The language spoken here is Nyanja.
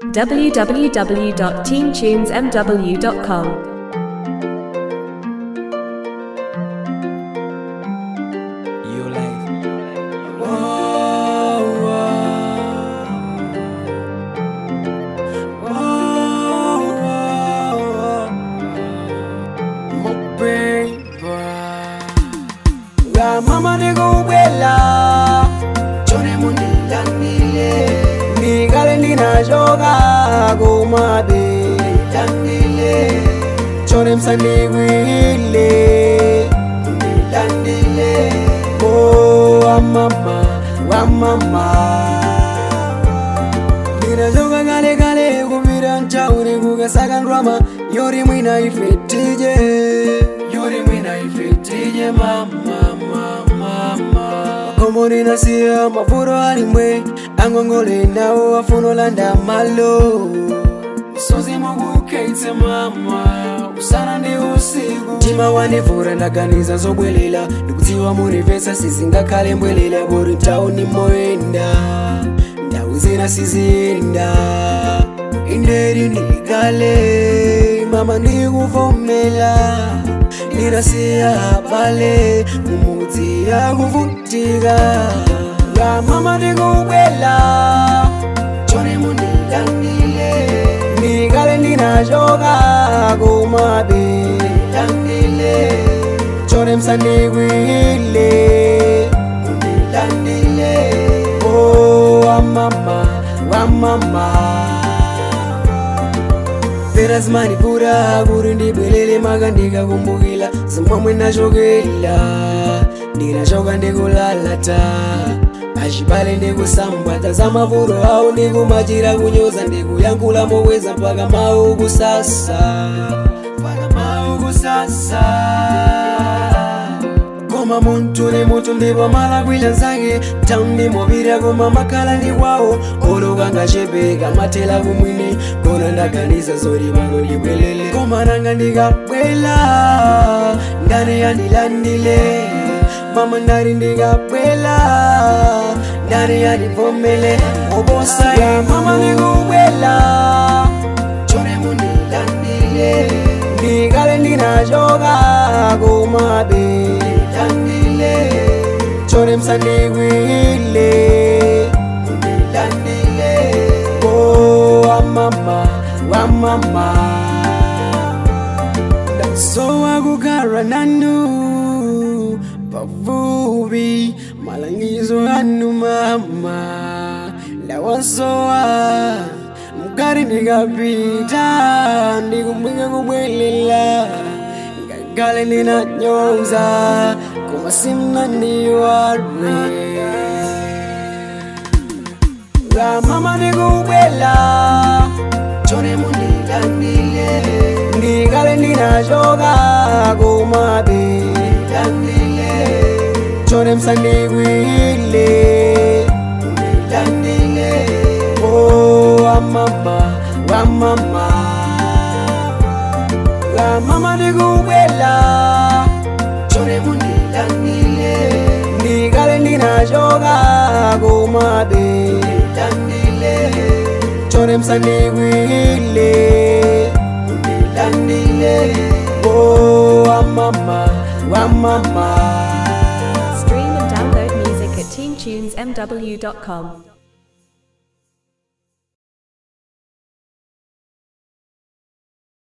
www.teamtunesmw.com. Your life. mama ndikubwela chone mundilandile ndikale ndinachoka kumabe ndandile chone msandikwile undilandile o wamama wamama ndinachoka kale kale kupita mchauri kukasaka ndrama yori mwina ifetije yori mwina ifetije mama mama makomo ninasiya mafuro alimwe angongole nawo afuno landa malo misozi mukukeitse mama usana ndi usiku mtima wandivura ndaganiza zobwelela ndikudziwa munipesa sizingakhale mbwelela buri mtauni moyenda ndau zina sizinda inderi ndilikale mama ndikuvomela ndinasiya pale mumudzi yakuvutika ya mama ndikubwela chone mundilandile ndikale ndinachoka kumabe landile chone msandikwile undilandile o wamama wamama pera zimani pura kuri ndibwelele maka ndikakumbukila zimwamwe ndachokela ndinachoka ndikulalata achipale ndikusambwata za mavuro awo ndikumachira kunyoza ndikuyankhula mokweza mpaka mawu kusasa mpaka mawu kusasa koma muntu ni muntu ndipo malakwila nzake taundi mopira koma makhala ndi kwawo oloka ngachepeka mathela kumwini kona ndaganiza zoti pano ndibwelele koma nanga ndikabwela ndani yandilandile mama ndari ndikabwela ndani yandivomele oposa ya mama ndikubwela chone mundilandile ndikale ndinachoka kumabe landile chone msandikwile undilandile o wamama wamama ndasowa kukhala nanu pafupi malangizo anu mama ndawasowa mkari ndikapita ndikumwinga kubwelela ngagale ndinanyonza koma simnaniwarwe la mama ndikubwela chone mundilandile ndikale ndinachoka kumabe landile chone msandikwile undilandile o wamama wamama la mama ndikubwela chone mundilandile ndikale ndinachoka kumabe landile chone msandikwile undilandile o wamama wamama Stream and download music at teamtunesmw.com.